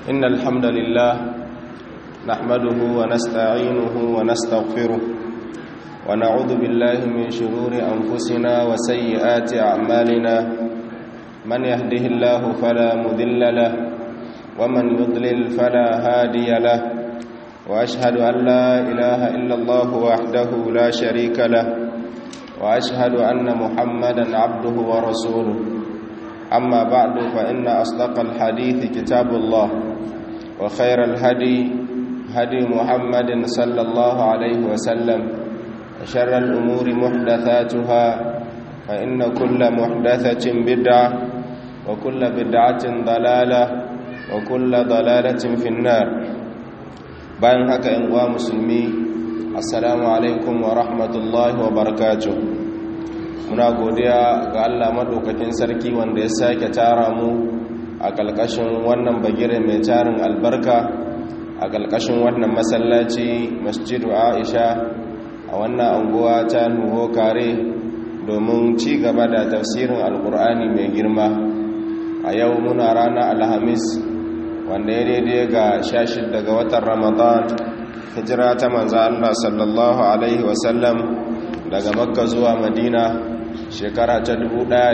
إن الحمد لله نحمده ونستعينه ونستغفره ونعوذ بالله من شرور أنفسنا وسيئات أعمالنا من يهده الله فلا مذل له ومن يضلل فلا هادي له وأشهد أن لا إله إلا الله وحده لا شريك له وأشهد أن محمدا عبده ورسوله أما بعد فإن أصدق الحديث كتاب الله وخير الهدي هدي محمد صلى الله عليه وسلم وشر الأمور محدثاتها فإن كل محدثة بدعة وكل بدعة ضلالة وكل ضلالة في النار bayan haka ‘yan uwa musulmi assalamu alaikum wa rahmatullahi wa barakatuh muna godiya ga allah maɗaukakin sarki wanda ya sake tara mu a ƙalƙashin wannan bagire mai tarin albarka a ƙalƙashin wannan masallaci masjidu aisha a wannan anguwa ta nuho kare domin ci gaba da tafsirin alƙur'ani mai girma a yau muna ranar alhamis wanda ya daidai ga shashi daga watan ramadan hijira ta manza Allah sallallahu Alaihi wasallam daga makka zuwa madina shekara ta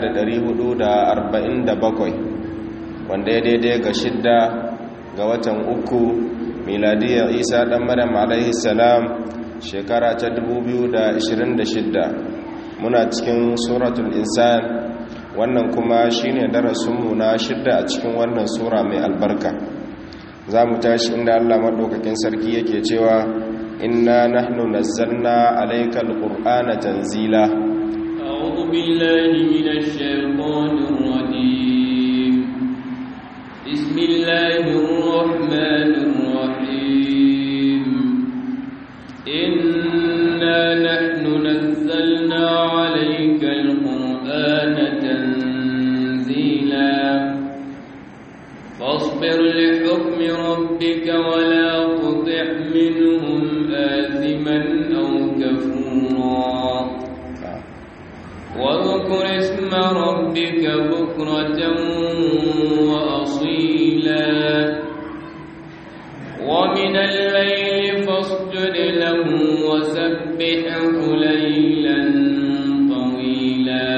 1447 wanda ya daidai ga shidda ga watan uku miladiyar isa dan maryam alaihi salam shekara ta 2026 muna cikin suratul insan wannan kuma shine darasinmu na shidda a cikin wannan sura mai albarka za mu tashi inda Allah maɗaukakin sarki yake cewa inna nahnu nazzalna alaykal qur'ana tanzila a'udhu billahi minash shaitanir rajim bismillahir rahmanir rahim inna nahnu nazzalna alaykal qur'ana tanzila فاصبر لحكم ربك ولا تطع منهم آثما أو كفورا واذكر اسم ربك بكرة وأصيلا ومن الليل فاسجد له وسبحه ليلا طويلا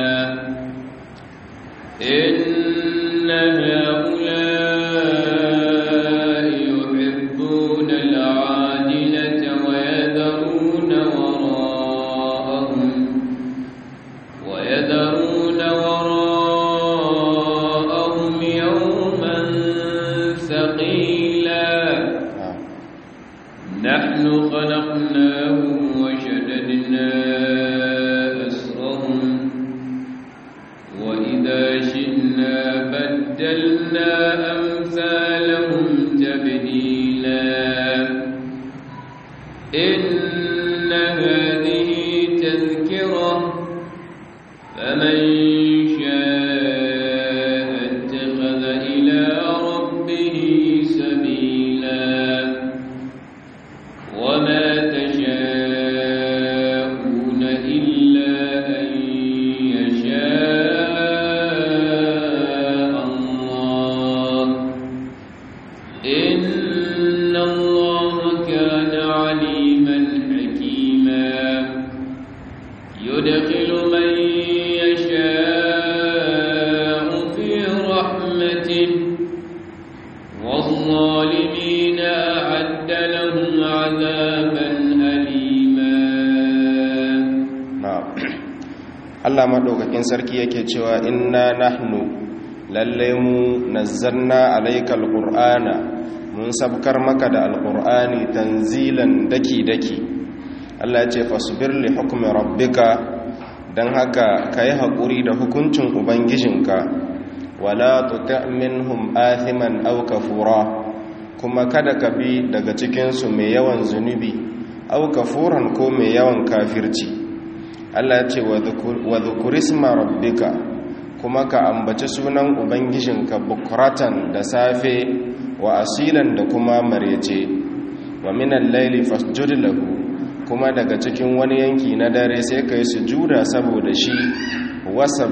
إن هؤلاء خلقناهم وشددنا أسرهم وإذا شئنا بدلنا أمثالهم تبديلا إن هذه تذكرة فمن شاء اتخذ إلى ربه سبيلا وما تشاءون إلا أن يشاء الله إن الله كان عليما حكيما يدخل من يشاء في رحمته والظالمين أعد لهم عذابا أليما na'am Allah madaukakin sarki yake cewa inna nahnu lalle mu nazzalna alaykal qur'ana mun sabkar maka da alqur'ani tanzilan daki daki Allah ya ce fasbir li hukmi rabbika dan haka kai hakuri da hukuncin ubangijinka wala tuti' minhum athiman aw kafura kuma kada ka bi daga cikin su mai yawan zunubi aw kafuran ko mai yawan kafirci Allah ya ce wa dhukurisma rabbika kuma ka ambaci sunan ubangijinka bukratan da safe wa asilan da kuma marece wa minan laili fasjud lahu kuma daga cikin wani yanki na dare sai ka yi sujuda saboda shi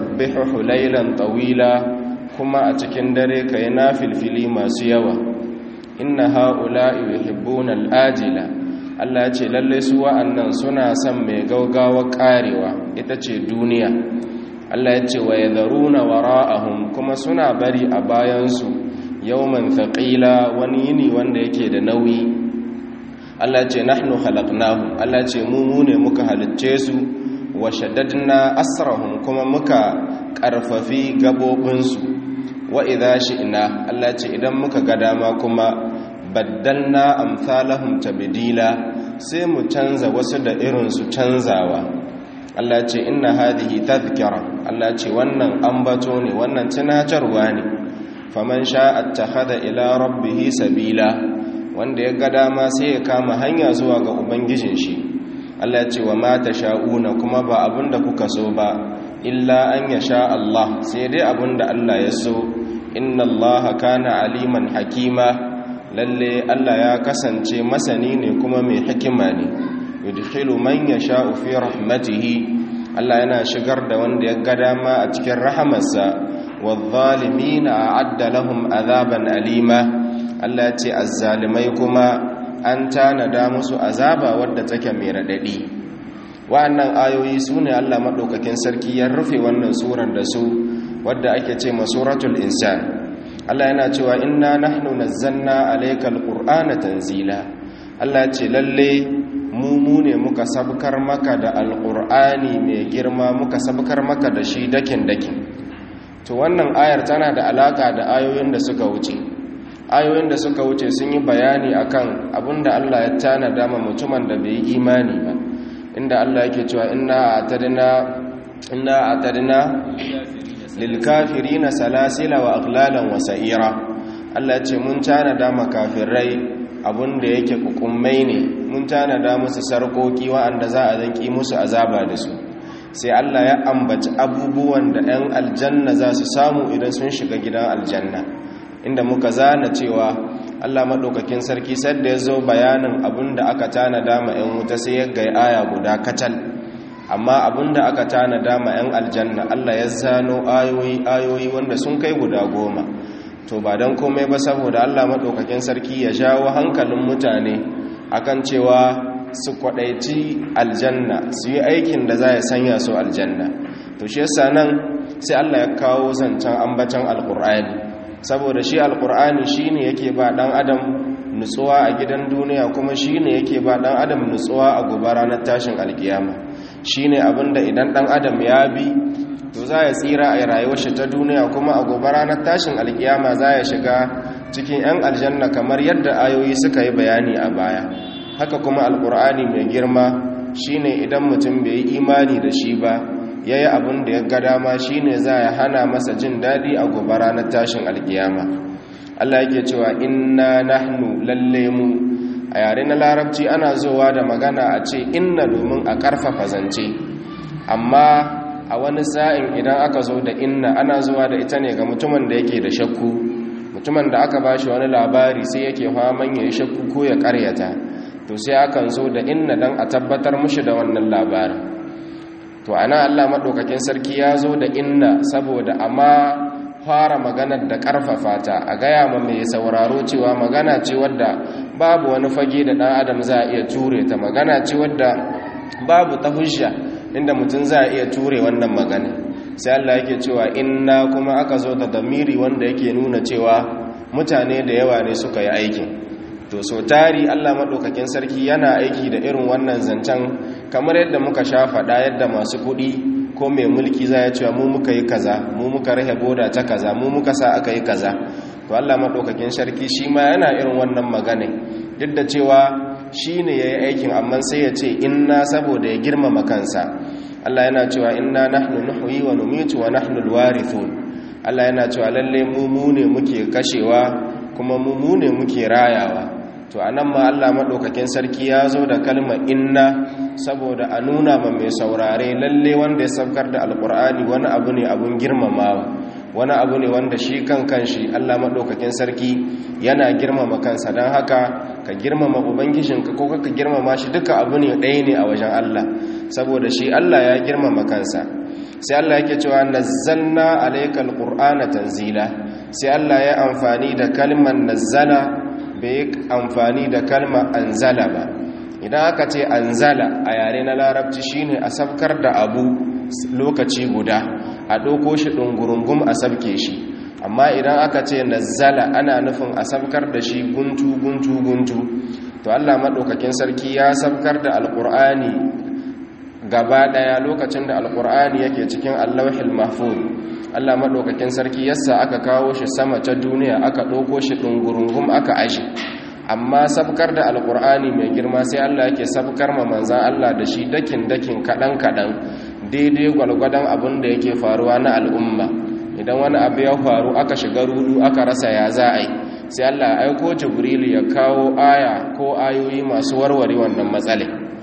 wasabbihu laylan tawila kuma a cikin dare ka yi nafilfili masu yawa inna ha'ula'i yuhibbuna al'ajila Allah ya ce lalle su wa'annan suna son mai gaugawa karewa ita ce duniya Allah ya ce wa yadharuna wara'ahum kuma suna bari a bayansu yawman thaqila wani yini wanda yake da nauyi Allah ya ce nahnu khalaqnahum Allah ya ce mu mu ne muka halicce su wa shaddadna asrahum kuma muka karfafi gabobinsu wa idha shi'na Allah ya ce idan muka ga dama kuma baddalna amsalahum tabdila sai mu canza wasu da irin su canzawa Allah ce inna hadhihi tadhkira Allah ce wannan ambato ne wannan tunatarwa ne faman sha'a attakhadha ila rabbih sabila wanda ya ga dama sai ya kama hanya zuwa ga ubangijin shi Allah ce wa ma tasha'una kuma ba abinda kuka so ba illa an yasha Allah sai dai abinda Allah ya so inna Allah kana aliman hakima lalle Allah ya kasance masani ne kuma mai hikima ne yudkhilu man yasha'u fi rahmatihi Allah yana shigar da wanda ya ga dama a cikin rahamarsa wadh-dhalimina a'adda lahum azaban alima Allah ya ce azzalimai kuma an tanada musu azaba wadda take mai radadi wa'annan ayoyi sune Allah madaukakin sarki ya rufe wannan surar da su wadda ake ce masuratul insan Allah yana cewa inna nahnu nazzalna alaykal qur'ana tanzila Allah ya ce lalle mu mu ne muka sabkar maka da alqur'ani mai girma muka sabkar maka da shi dakin dakin to wannan ayar tana da alaka da ayoyin da suka wuce ayoyin da suka wuce sun yi bayani akan abinda Allah ya tanada ma mutumin da bai yi imani ba inda Allah yake cewa inna atadna inna atadna lilkafirina salasila wa aglalan wa sa'ira Allah ce mun tanada makafirai abinda yake kukummai ne mun tanada musu sarkoki wa'anda za a zanki musu azaba da su sai Allah ya ambaci abubuwan da 'yan aljanna za su samu idan sun shiga gidan aljanna inda muka zana cewa Allah maɗaukakin sarki sadda ya zo bayanin abinda aka tanada ma 'yan wuta sai ya gai aya guda kacal amma abinda aka tanada ma 'yan aljanna Allah ya zano ayoyi ayoyi wanda sun kai guda goma to ba don komai ba saboda Allah maɗaukakin sarki ya jawo hankalin mutane akan cewa su kwaɗaici aljanna su yi aikin da za ya sanya su aljanna to shi yasa nan sai Allah ya kawo zancen ambacin alƙur'ani saboda shi alƙur'ani shine yake ba ɗan adam nutsuwa a gidan duniya kuma shine yake ba ɗan adam nutsuwa a gobe ranar tashin alkiyama shine abinda idan dan adam ya bi to za ya tsira a rayuwar shi ta duniya kuma a gobe ranar tashin alkiyama za ya shiga cikin 'yan aljanna kamar yadda ayoyi suka yi bayani a baya haka kuma alkur'ani mai girma shine idan mutum bai yi imani da shi ba ya yi abin da ya ga dama shine za ya hana masa jin daɗi a gobe ranar tashin alkiyama allah yake cewa inna nahnu lalle mu a yare na larabci ana zowa da magana a ce inna domin a karfafa zance amma a wani sa'in idan aka zo da inna ana zuwa da ita ne ga mutumin da yake da shakku mutumin da aka ba shi wani labari sai yake faman ya yi shakku ko ya karyata to sai akan zo da inna don a tabbatar mushi da wannan labarin to ana allah maɗaukakin sarki ya zo da inna saboda amma fara maganar da ƙarfafa ta a gaya ma mai sauraro cewa magana ce wadda babu wani fage da ɗan adam za a iya ture ta magana ce wadda babu ta hujja inda mutum za a iya ture wannan magana sai Allah yake cewa inna kuma aka zo da damiri wanda yake nuna cewa mutane da yawa ne suka yi aikin to so tari Allah maɗaukakin sarki yana aiki da irin wannan zancen kamar yadda muka sha faɗa yadda masu kuɗi ko mai mulki za ya cewa mu muka yi kaza mu muka rahe boda ta kaza mu muka sa aka yi kaza to Allah maɗaukakin sarki shi ma yana irin wannan magana duk da cewa shi ne ya yi aikin amma sai ya ce inna saboda ya girmama kansa Allah yana cewa inna nahnu nuhyi wa numitu wa nahnu alwarithun Allah yana cewa lalle mu mu ne muke kashewa kuma mu mu ne muke rayawa to anan ma Allah madaukakin sarki ya zo da kalmar inna saboda a nuna ma mai saurare lalle wanda ya saukar da alkur'ani wani abu ne abun girmamawa wani abu ne wanda shi kan kanshi Allah madaukakin sarki yana girmama kansa don haka ka girmama ubangijinka ko ka girmama shi duka abu ne ɗaya ne a wajen Allah saboda shi Allah ya girmama kansa sai Allah yake cewa nazzalna alaykal qur'ana tanzila sai Allah ya amfani da kalmar nazzala bai amfani da kalma anzala ba idan aka ce anzala a yare na larabci shine a sabkar da abu lokaci guda a ɗauko shi ɗungurungum a sabke shi amma idan aka ce nazzala ana nufin a sabkar da shi guntu guntu guntu to Allah maɗaukakin sarki ya sabkar da alƙur'ani gaba ɗaya lokacin da alƙur'ani yake cikin allahul mahfuz Allah maɗaukakin sarki yasa aka kawo shi sama ta duniya aka ɗauko shi ɗungurungum aka aji amma sabkar da alƙur'ani mai girma sai Allah yake sabkar ma manzan Allah da shi dakin dakin kaɗan kaɗan daidai gwalgwadon abin da yake faruwa na al'umma idan wani abu ya faru aka shiga rudu aka rasa ya za a yi sai Allah aiko jibril ya kawo aya ko ayoyi masu warware wannan matsala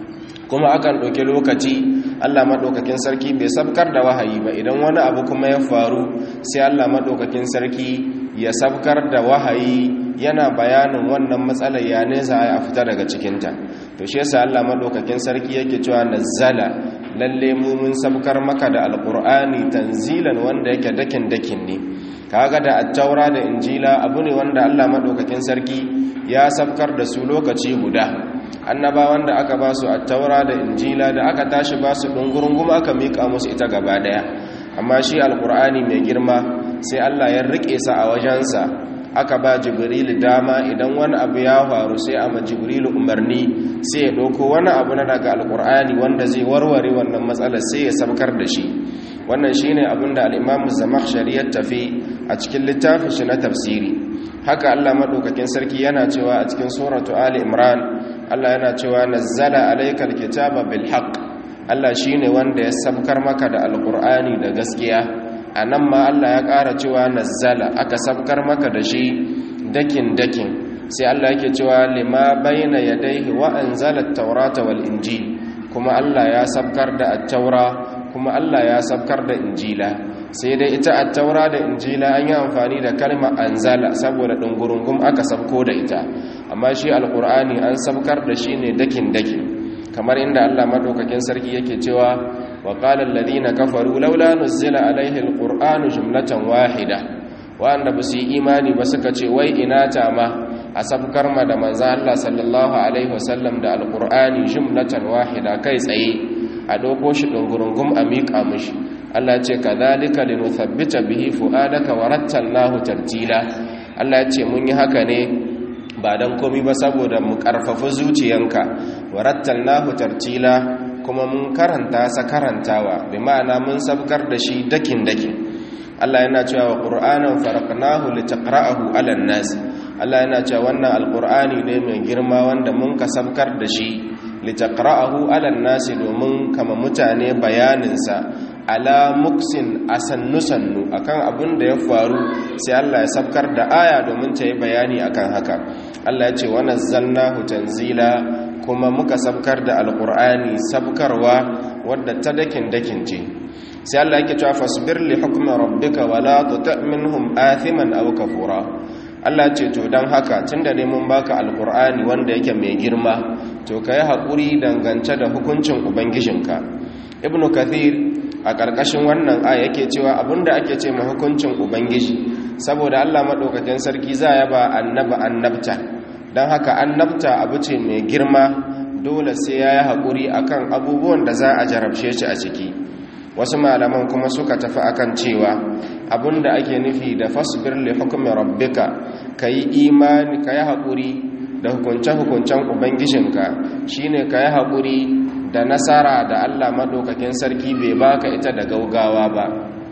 kuma akan ɗauki lokaci Allah maɗaukakin sarki bai sabkar da wahayi ba idan wani abu kuma ya faru sai Allah maɗaukakin sarki ya sabkar da wahayi yana bayanin wannan matsalar ya nesa a fita daga cikinta to shi yasa Allah maɗaukakin sarki yake cewa nazzala lalle mu mun sabkar maka da alqur'ani tanzilan wanda yake dakin dakin ne kaga da attaura da injila abu ne wanda Allah madaukakin sarki ya sabkar da su lokaci guda annaba wanda aka ba su attaura da injila da aka tashi ba su dungurungum aka mika musu ita gaba daya amma shi alqur'ani mai girma sai Allah ya rike sa a wajensa aka ba jibril dama idan wani abu ya faru sai a ma jibril umarni sai ya ɗauko wani abu na daga alkur'ani wanda zai warware wannan matsalar sai ya sabkar da shi wannan shine abin da al-imam zamakhshari ya tafi a cikin littafin shi na tafsiri haka Allah madaukakin sarki yana cewa a cikin suratu ali imran Allah yana cewa nazzala alaykal kitaba bil haqq Allah shine wanda ya sabkar maka da alkur'ani da gaskiya anan ma Allah ya ƙara cewa nazzala aka sabkar maka da shi dakin dakin sai Allah yake cewa lima bayna yadayhi wa anzala at-taurata wal injil kuma Allah ya sabkar da at-taura kuma Allah ya sabkar da injila sai dai ita at-taura da injila an yi amfani da kalmar anzala saboda dungurungum aka sabko da ita amma shi alqur'ani an sabkar da shi ne dakin dakin kamar inda Allah madaukakin sarki yake cewa wa qala alladhina kafaru laula nuzila alaihi alqur'anu jumlatan wahida wanda ba su yi imani ba suka ce wai ina ta ma a sabkar ma da manzan Allah sallallahu Alaihi wasallam da alkur'ani jumlatan wahida kai tsaye a ɗauko shi ɗungurungun a miƙa mushi Allah ce ka zalika linuthabbita bihi fu'adaka wa rattalnahu tartila Allah ce mun yi haka ne ba dan komi ba saboda mu karfafa zuciyanka wa rattalnahu tartila kuma mun karanta sa karantawa bi ma'ana mun sabkar da shi dakin dakin Allah yana cewa wa qur'anan faraqnahu litaqra'ahu 'alan nas Allah yana cewa wannan alqur'ani ne mai girma wanda mun kasabkar da shi litaqra'ahu 'alan nas domin kama mutane bayanin sa ala muksin asannu sannu akan abin da ya faru sai Allah ya sabkar da aya domin ta yi bayani akan haka Allah ya ce wa nazzalnahu tanzila kuma muka sabkar da alqur'ani sabkarwa wadda ta dakin dakin ce sai Allah yake cewa fasbir li hukmi rabbika wala tuti' minhum athiman aw kafura Allah ce to dan haka tunda ne mun baka alqur'ani wanda yake mai girma to kai hakuri dangance da hukuncin ubangijinka ibnu kathir a karkashin wannan aya yake cewa abinda ake ce ma hukuncin ubangiji saboda Allah madaukakin sarki za ya ba annaba annabta dan haka annabta abu ce mai girma dole sai yayi hakuri akan abubuwan da za a jarabce shi a ciki wasu malaman kuma suka tafi akan cewa abinda ake nufi da fasbir li hukmi rabbika kai imani kai hakuri da hukunce-hukuncen ubangijinka shine kai hakuri da nasara da Allah madaukakin sarki bai baka ita da gaugawa ba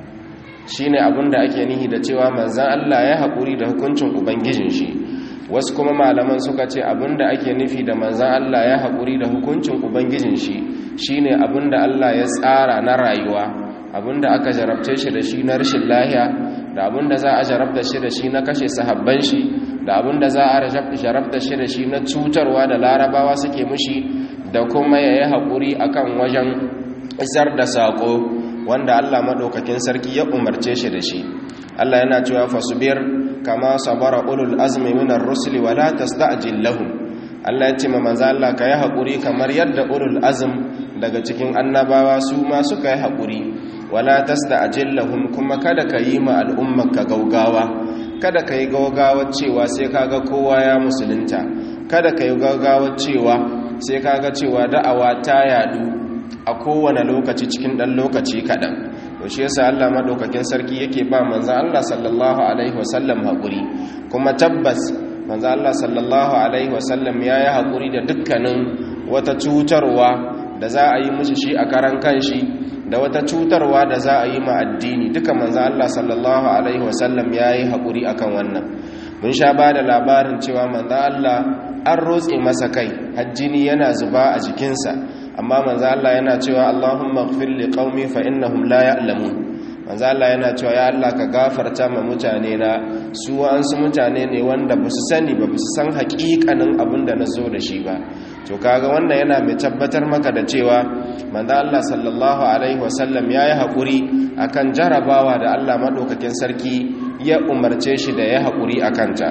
shine abinda ake nufi da cewa manzon Allah ya hakuri da hukuncin ubangijin shi wasu kuma malaman suka ce abinda ake nufi da manzon Allah ya hakuri da hukuncin ubangijin shi shine abinda Allah ya tsara na rayuwa abinda aka jarabce shi da shi na rashin lahiya da abinda za a jarabta shi da shi na kashe sahabban shi da abinda za a jarabta shi da shi na cutarwa da larabawa suke mushi da kuma ya yi haƙuri akan wajen isar da saƙo wanda Allah maɗaukakin sarki ya umarce shi da shi Allah yana cewa fasubir kama sabara ulul azmi minar rusuli wala tasta'jil lahum Allah ya ce ma manzo Allah ka yi haƙuri kamar yadda ulul azm daga cikin annabawa su ma suka yi haƙuri wala tasta'jil lahum kuma kada ka yi ma al'ummarka gaugawa kada ka yi gaugawar cewa sai kaga kowa ya musulunta kada ka yi gaugawar cewa sai kaga cewa da'awa ta yadu a kowane lokaci cikin ɗan lokaci kaɗan to shi yasa Allah madaukakin sarki yake ba manzo Allah sallallahu alaihi wasallam haƙuri kuma tabbas manzo Allah sallallahu alaihi wasallam yayi haƙuri da dukkanin wata cutarwa da za a yi mishi shi a karan kanshi da wata cutarwa da za a yi ma addini duka manzo Allah sallallahu alaihi wasallam yayi haƙuri akan wannan mun sha ba da labarin cewa manzo Allah an rotse masa kai hajjini yana zuba a jikinsa amma manzo Allah yana cewa Allahumma ighfir li qaumi fa innahum la ya'lamun manzo Allah yana cewa ya Allah ka gafarta ma mutane na su wa'ansu mutane ne wanda ba su sani ba su san haƙiƙanin abin da na zo da shi ba to kaga wannan yana mai tabbatar maka da cewa manzo Allah sallallahu alaihi wasallam yayi haƙuri akan jarabawa da Allah madaukakin sarki ya umarce shi da ya haƙuri akan ta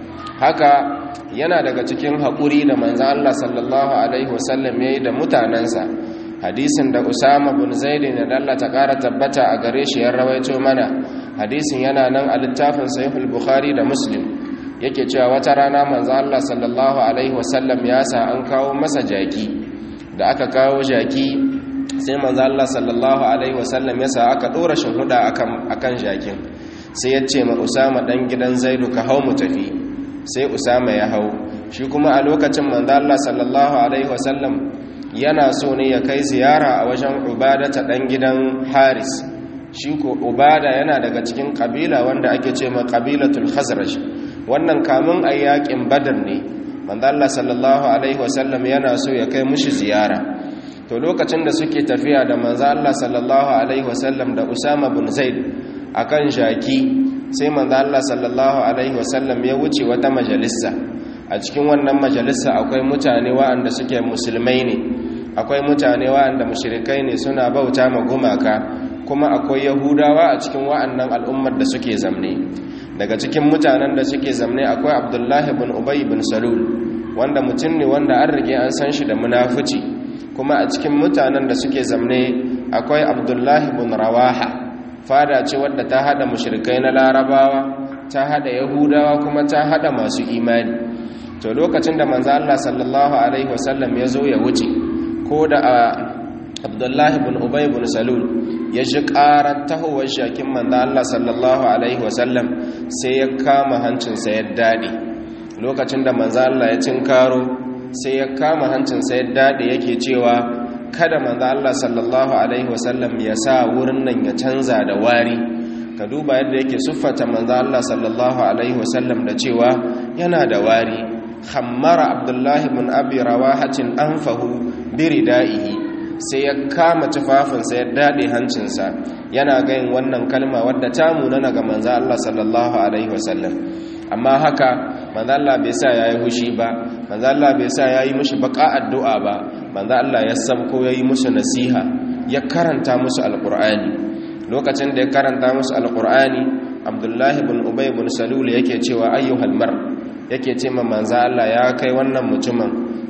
haka yana daga cikin haƙuri da manzan Allah sallallahu Alaihi wasallam ya yi da mutanensa hadisin da usama bin zaidi na dalla ta ƙara tabbata a gare shi yan rawaito mana hadisin yana nan a littafin sahihul bukhari da muslim yake cewa wata rana manzan Allah sallallahu Alaihi wasallam ya sa an kawo masa jaki da aka kawo jaki sai manzan Allah sallallahu Alaihi wasallam ya sa aka ɗora shahuda akan jakin sai ya ce ma usama ɗan gidan zaidu ka hau mu tafi sai usama ya hau shi kuma a lokacin manzo Allah sallallahu alaihi wasallam yana so ne ya kai ziyara a wajen ubada ta dan gidan haris shi ko ubada yana daga cikin kabila wanda ake ce ma kabilatul khazraj wannan kamun ayyakin badar ne manzo Allah sallallahu alaihi wasallam yana so ya kai mushi ziyara to lokacin da suke tafiya da manzo Allah sallallahu alaihi wasallam da usama bin zaid akan shaki sai manzo Allah sallallahu alaihi wasallam ya wuce wata majalisa a cikin wannan majalisa akwai mutane waɗanda suke musulmai ne akwai mutane waɗanda mushrikai ne suna bauta ma gumaka kuma akwai yahudawa a cikin waɗannan al'ummar da suke zamne daga cikin mutanen da suke zamne akwai abdullahi bin ubay bin salul wanda mutum ne wanda an rige an san shi da munafici kuma a cikin mutanen da suke zamne akwai abdullahi bin rawaha fada ce wadda ta hada mushrikai na larabawa ta hada yahudawa kuma ta hada masu imani to lokacin da manzo Allah sallallahu alaihi wasallam ya zo ya wuce ko da Abdullahi ibn Ubay ibn Salul ya ji karar tahowar shakin manzo Allah sallallahu alaihi wasallam sai ya kama hancinsa ya dade lokacin da manzo Allah ya cinkaro sai ya kama hancinsa ya dade yake cewa kada manzo Allah sallallahu alaihi wasallam ya sa wurin nan ya canza da wari ka duba yadda yake siffata manzo Allah sallallahu alaihi wasallam da cewa yana da wari khammara abdullahi ibn abi rawahatin anfahu biridaihi sai ya kama tufafinsa ya dade hancinsa yana gayin wannan kalma wadda ta munana ga manzo Allah sallallahu alaihi wasallam amma haka manzo Allah bai sa yayi hushi ba manzo Allah bai sa yayi mishi baka addu'a ba manzo Allah ya sabko yayi musu nasiha ya karanta musu alqur'ani lokacin da ya karanta musu alqur'ani Abdullahi ibn Ubay ibn Salul yake cewa ayyuhal mar yake ce ma manzo Allah ya kai wannan mutumin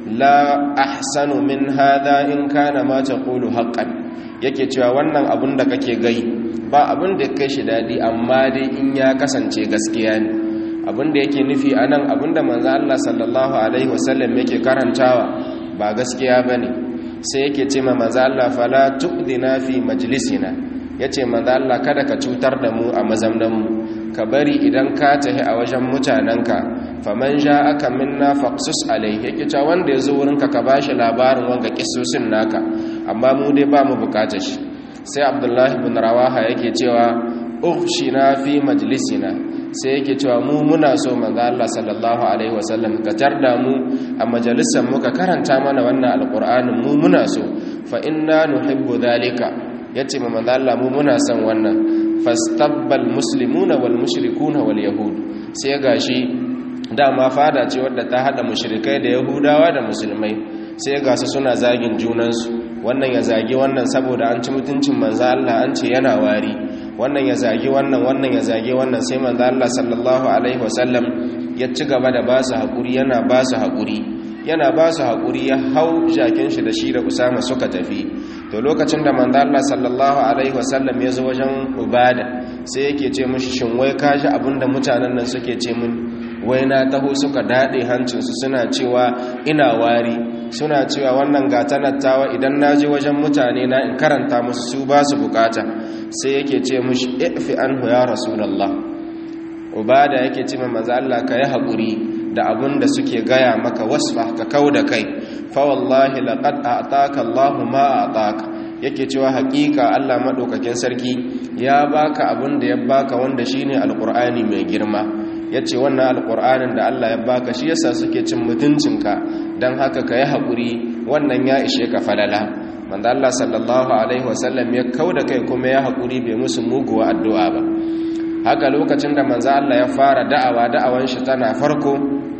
la ahsanu min hadha in kana ma taqulu haqqan yake cewa wannan abun da kake gai ba abun da kai shi dadi amma dai in ya kasance gaskiya ne abun da yake nufi anan abun da manzo Allah sallallahu alaihi wasallam yake karantawa ba gaskiya bane sai yake ce ma manzo Allah fala tuqdina fi majlisina yace manzo Allah kada ka cutar da mu a mazamnan mu ka bari idan ka tahi a wajen mutanenka faman ja aka minna faqsus alaihi yake cewa wanda yazo wurinka ka bashi labarin wanga kissosin naka amma mu dai ba mu bukatar shi sai abdullahi ibn rawaha yake cewa ukhshina fi majlisina sai yake cewa mu muna so manzo Allah sallallahu alaihi wasallam ka tarda mu a majalisar mu ka karanta mana wannan alqur'anin mu muna so fa inna nuhibbu dhalika yace ma manzo Allah mu muna son wannan fastabbal muslimuna wal mushrikuna wal yahud sai gashi dama fada ce wadda ta hada mushrikai da yahudawa da musulmai sai ga su suna zagin junansu wannan ya zagi wannan saboda an ci mutuncin manzo Allah an ce yana wari wannan ya zagi wannan wannan ya zagi wannan sai manzo Allah sallallahu alaihi wasallam ya ci gaba da ba su hakuri yana ba su hakuri yana ba su hakuri ya hau jakin shi da shi da Usama suka tafi to lokacin da manzo Allah sallallahu alaihi wasallam ya zo wajen ubada sai yake ce mishi shin wai kaji abinda mutanen nan suke ce min wai na taho suka dade hancinsu suna cewa ina wari suna cewa wannan gatanattawa idan na je wajen mutane na in karanta musu su ba su bukata sai yake ce mishi ifi anhu ya rasulullah ubada yake ce manzo Allah ka yi hakuri da abin da suke gaya maka wasfa ka kau da kai fa wallahi laqad a'taka Allahu ma a'taka yake cewa hakika Allah madaukakin sarki ya baka abin da ya baka wanda shine alqur'ani mai girma yace wannan alqur'anin da Allah ya baka shi yasa suke cin mutuncinka dan haka kai hakuri wannan ya ishe ka falala manzo Allah sallallahu alaihi wasallam ya kauda kai kuma ya hakuri bai musu muguwa addu'a ba haka lokacin da manzo Allah ya fara da'awa da'awan shi tana farko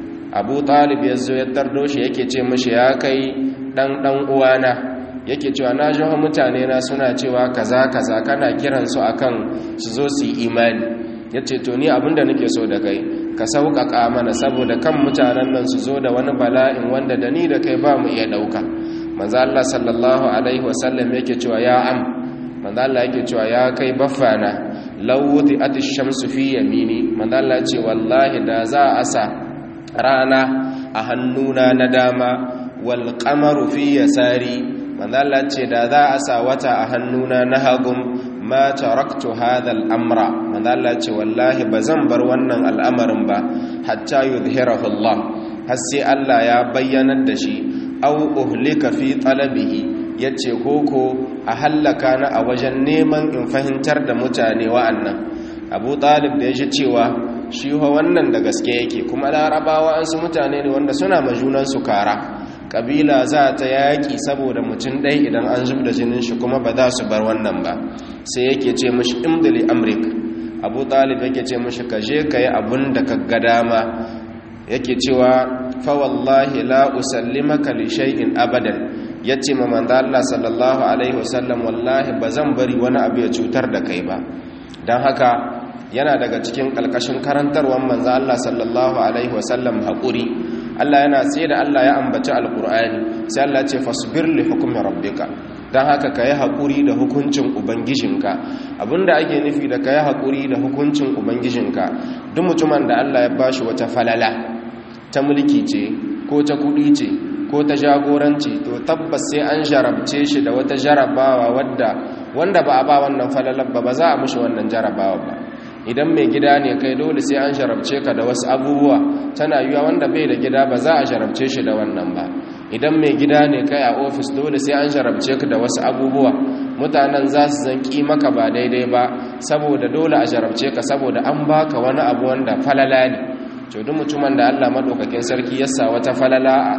Abu Talib ya zo ya tardo shi yake ce mishi ya kai dan dan uwana yake cewa na ji mutane na suna cewa kaza kaza kana kiran su akan su zo su yi imani yace to ni abinda nake so da kai ka sauƙaƙa mana saboda kan mutanen nan su zo da wani bala'in wanda da ni da kai ba mu iya ɗauka manzo Allah sallallahu alaihi wasallam yake cewa ya am manzo Allah yake cewa ya kai baffana law wudi'at ash-shamsu fi yamini manzo Allah ce wallahi da za a sa rana a hannuna na dama wal qamaru fi yasari manzo Allah ce da za a sa wata a hannuna na hagum ma taraktu hadha al-amra manzo Allah ce wallahi bazan bar wannan al'amarin ba hatta yuzhirahu Allah har sai Allah ya bayyanar da shi aw uhlika fi talabihi yace koko a hallaka na a wajen neman in fahimtar da mutane wa'annan Abu Talib da yaji cewa shi ho wannan da gaske yake kuma larabawa an su mutane ne wanda suna majunan su kara kabila za ta yaƙi saboda mutum ɗai idan an zub da jinin shi kuma ba za su bar wannan ba sai yake ce mashi imdali amrik abu talib yake ce mashi ka je ka yi abin da ka ga dama yake cewa fawallahi la usallimaka li shay'in abadan yace ma manzo Allah sallallahu alaihi wasallam wallahi bazan bari wani abu ya cutar da kai ba dan haka yana daga cikin kalkashin karantarwar manzo Allah sallallahu alaihi wasallam hakuri Allah yana tsaye da Allah ya ambaci alkur'ani sai Allah ce fasbir li hukmi rabbika dan haka kai hakuri da hukuncin ubangijinka abinda ake nufi da kai hakuri da hukuncin ubangijinka duk mutumin da Allah ya bashi wata falala ta mulki ce ko ta kudi ce ko ta jagoranci to tabbas sai an jarabce shi da wata jarabawa wadda wanda ba a ba wannan falalar ba ba za a mushi wannan jarabawa ba idan mai gida ne kai dole sai an jarabce ka da wasu abubuwa tana yiwa wanda bai da gida ba za a jarabce shi da wannan ba idan mai gida ne kai a ofis dole sai an jarabce ka da wasu abubuwa mutanen za su zanki maka ba daidai ba saboda dole a jarabce ka saboda an baka wani abu wanda falala ne to duk mutumin da Allah madaukakin sarki ya sa wata falala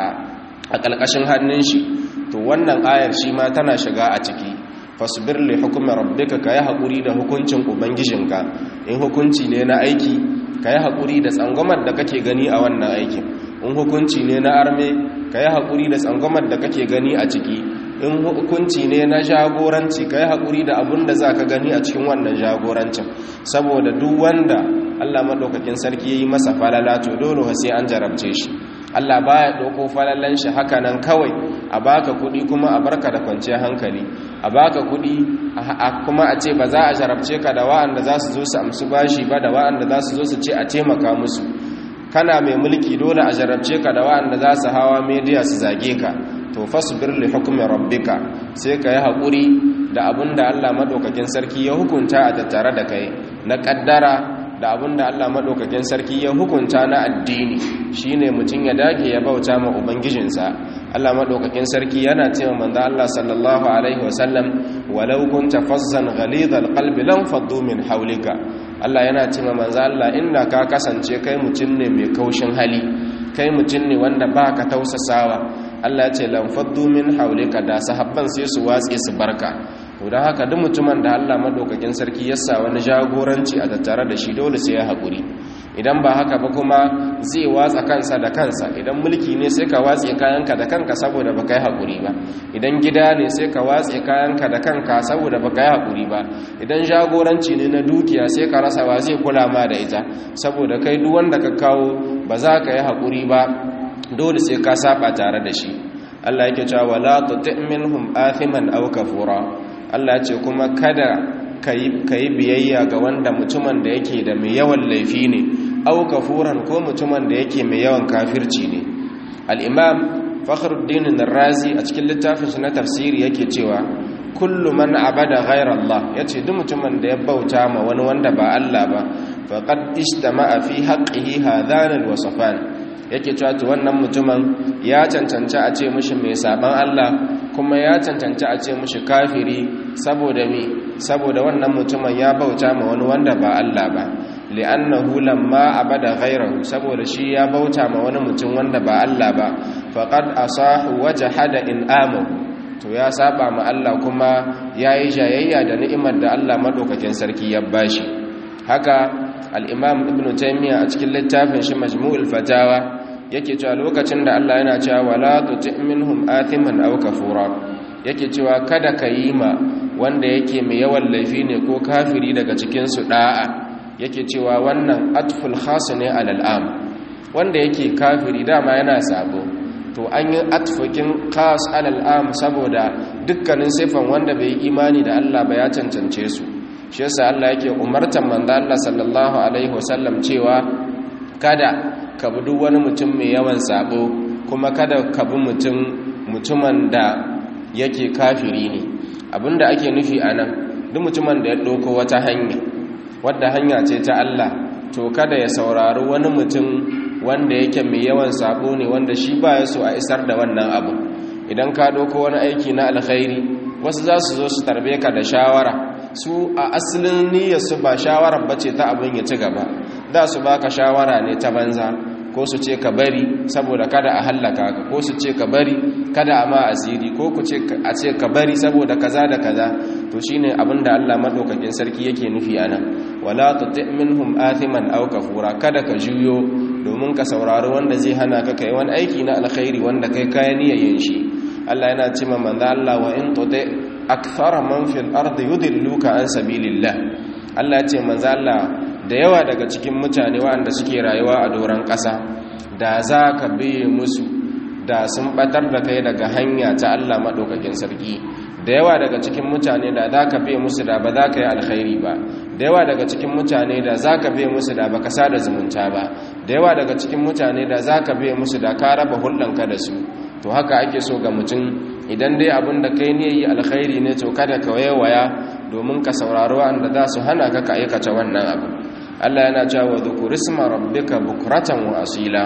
a ƙalƙashin hannun shi to wannan ayar shi ma tana shiga a ciki fasbir li hukmi rabbika kai hakuri da hukuncin ubangijinka in hukunci ne na aiki kai hakuri da tsangwamar da kake gani a wannan aikin in hukunci ne na arme kai hakuri da tsangwamar da kake gani a ciki in hukunci ne na jagoranci kai hakuri da abun da zaka gani a cikin wannan jagorancin saboda duk wanda Allah madaukakin sarki yayi masa falala to dole sai an jarabce shi Allah baya ɗauko falalan shi haka nan kawai a baka kuɗi kuma a barka da kwanciyar hankali a baka kuɗi kuma a ce ba za a jarabce ka da wa'anda za su zo su amsu bashi ba da wa'anda za su zo su ce a taimaka musu kana mai mulki dole a jarabce ka da wa'anda za su hawa media su zage ka to fasbir li hukmi rabbika sai ka yi haƙuri da abin da Allah madaukakin sarki ya hukunta a tattare da kai na ƙaddara da abin da Allah maɗaukakin sarki ya hukunta na addini shine mutum ya dage ya bauta ma ubangijinsa Allah maɗaukakin sarki yana cewa manzo Allah sallallahu alaihi wasallam walau kunta fazzan ghalidhal qalbi lam faddu min hawlika Allah yana cewa manzo Allah inda ka kasance kai mutum ne mai kaushin hali kai mutum ne wanda baka tausasawa Allah ya ce lam faddu min hawlika da sahabban sai su watse su barka to don haka duk mutumin da Allah madaukakin sarki ya sa wani jagoranci a tattare da shi dole sai ya haƙuri idan ba haka ba kuma zai watsa kansa da kansa idan mulki ne sai ka watse kayanka da kanka saboda baka yi haƙuri ba idan gida ne sai ka watse kayanka da kanka saboda baka yi haƙuri ba idan jagoranci ne na dukiya sai ka rasa wa zai kula ma da ita saboda kai duk wanda ka kawo ba za ka yi haƙuri ba dole sai ka saba tare da shi Allah yake cewa wala tuti minhum athiman aw kafura Allah ya ce kuma kada kai biyayya ga wanda mutumin da yake da mai yawan laifi ne aw kafuran ko mutumin da yake mai yawan kafirci ne al-imam fakhruddin ar-razi a cikin littafin shi na tafsiri yake cewa kullu man abada ghayra Allah yace duk mutumin da ya bauta ma wani wanda ba Allah ba faqad istama'a fi haqqihi hadhan al-wasfan yake cewa to wannan mutumin ya cancanci a ce mishi mai saban Allah kuma ya cancanci a ce mishi kafiri saboda me saboda wannan mutumin ya bauta ma wani wanda ba Allah ba li'annahu lamma abada ghayrahu saboda shi ya bauta ma wani mutum wanda ba Allah ba faqad asahu wajhada in amahu to ya saba ma Allah kuma yayi jayayya da ni'imar da Allah madaukakin sarki ya bashi haka al-imam ibn taymiya a cikin littafin shi majmu'ul fatawa yake cewa lokacin da Allah yana cewa wala tuti minhum athiman aw kafura yake cewa kada ka yi ma wanda yake mai yawan laifi ne ko kafiri daga cikin su da'a yake cewa wannan atful khas ne alal am wanda yake kafiri dama yana sabo to an yi atfukin khas alal am saboda dukkanin sifan wanda bai imani da Allah ba ya cancance su shi yasa Allah yake umartan manzo Allah sallallahu alaihi wasallam cewa kada ka bi duk wani mutum mai yawan sabo kuma kada ka bi mutum mutumin da yake kafiri ne abinda ake nufi anan duk mutumin da ya ɗauko wata hanya wadda hanya ce ta Allah to kada ya saurari wani mutum wanda yake mai yawan sabo ne wanda shi ba ya so a isar da wannan abu idan ka ɗauko wani aiki na alkhairi wasu za su zo su tarbe ka da shawara su a asalin niyyarsu ba shawarar bace ta abin ya ci gaba za su baka shawara ne ta banza ko su ce ka bari saboda kada a hallaka ka ko su ce ka bari kada a ma asiri ko ku ce a ce ka bari saboda kaza da kaza to shine abinda Allah madaukakin sarki yake nufi anan wala tuti minhum athiman aw kafura kada ka juyo domin ka saurari wanda zai hana ka kai wani aiki na alkhairi wanda kai kayan niyyar shi Allah yana cewa manzo Allah wa in tuti akthara man fil ardi yudilluka an sabilillah Allah ya ce manzo Allah da yawa daga cikin mutane waɗanda suke rayuwa a doron ƙasa da za ka biye musu da sun batar da kai daga hanya ta Allah maɗaukakin sarki da yawa daga cikin mutane da za ka biye musu da ba za ka yi alkhairi ba da yawa daga cikin mutane da za ka biye musu da ba ka sada zumunta ba da yawa daga cikin mutane da za ka biye musu da ka raba hulɗanka da su to haka ake so ga mutum idan dai abin da kai ne yi alkhairi ne to kada ka waya domin ka saurari wanda za su hana ka ka aikata wannan abu Allah yana cewa dhkur isma rabbika bukratan wa asila